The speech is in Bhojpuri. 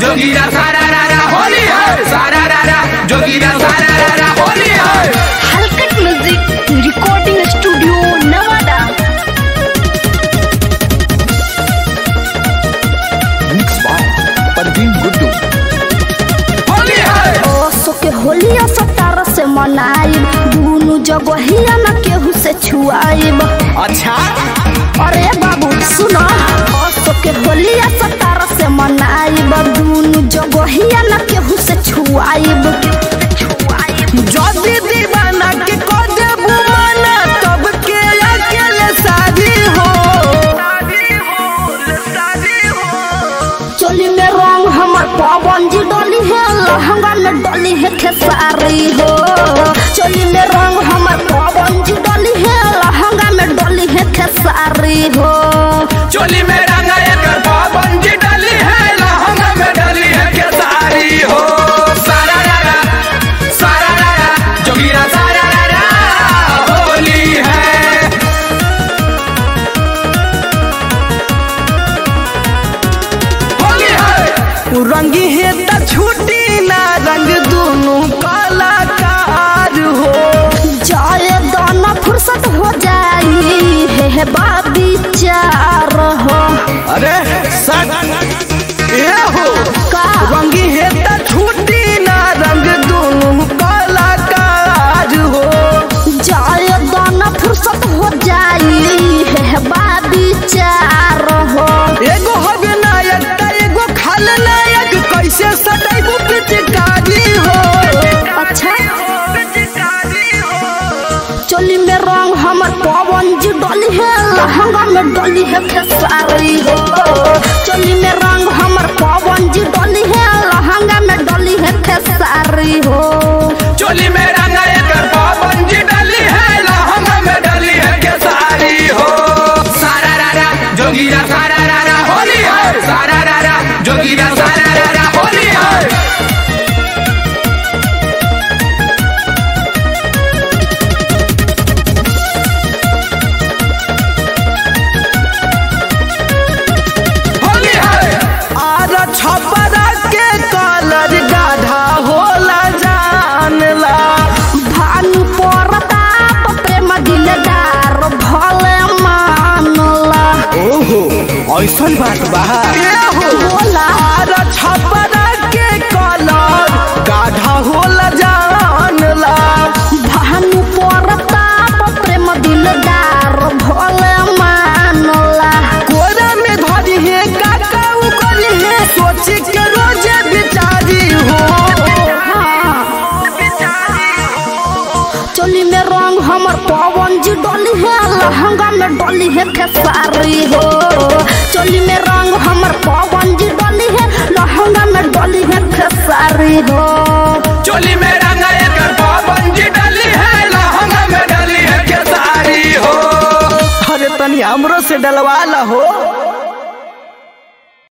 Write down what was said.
जोगीरा सारा रारा होली है सारा रारा जोगीरा सारा रारा होली है हलकट music recording studio Nawada mix by Parveen Guddu Holi है ओसो के होलिया सतार से मनाइब दुनु जगहिया न केहू से छुआइब अच्छा अरे बाबू सुनो ओसो के होलिया सतार से मनाइब दुनु जगहिया न केहू से छुआइब जदी दीवाना के को देबू माना तब के अकेले शादी हो चोली में रंग हमर पवन जी डोली है लहंगा में डोली है खेसारी हो चोली में रंग हमर पवन जी डोली है लहंगा में डोली है खेसारी हो चोली में रंगा एक पाबंदी डली है लहंगा में डली है केसारी हो सारा रारा सारा रारा जोगीरा सारा रारा होली है होली है रंगी है त छुट्टी ना रंग दोनों कलाकार हो जाए दाना फुर्सत हो जाई है, है बाबी चार हो अरे सट ए हो का रंगी है त छुट्टी ना रंग दोनों कलाकार हो जाए दाना फुर्सत हो जाई है, है बाबी चार हो एगो हवे नायक त एगो खल नायक कैसे सटैबू पिचकारी हो अच्छा चोली में रंग हमर पवन जी डोली है लहंगा में डोली है खेसारी हो चोली में रंग हमर पवन जी डोली है लहंगा में डोली है खेसारी हो चोली में रंगा एक पाबंदी डली है लहंगा में डली है केसारी हो सारा रारा जोगीरा सारा रारा होली है सारा रारा जोगीरा सारा रारा होली है होली है आर छपरा के कलर गाढ़ा होला जानला भानु परताप प्रेम दिलदार भले मानला ओहो ऐसन बात बा बोला आर छपरा के कलर गाढ़ा होला जानला भानु परताप प्रेम दिलदार भले मानला कोरा में धरी है काका उकरी है सोच के रोजे बिचारी हो चोली में रंग हमर पवन जी डोली है लहंगा में डोली है खेसारी हो चोली में रंग हमर पवन जी डोली है लहंगा में डोली है खेसारी हो चोली में रंगा एक पाबंदी डली है लहंगा में डली है केसारी हो अरे तनी हमरो से डलवा ला हो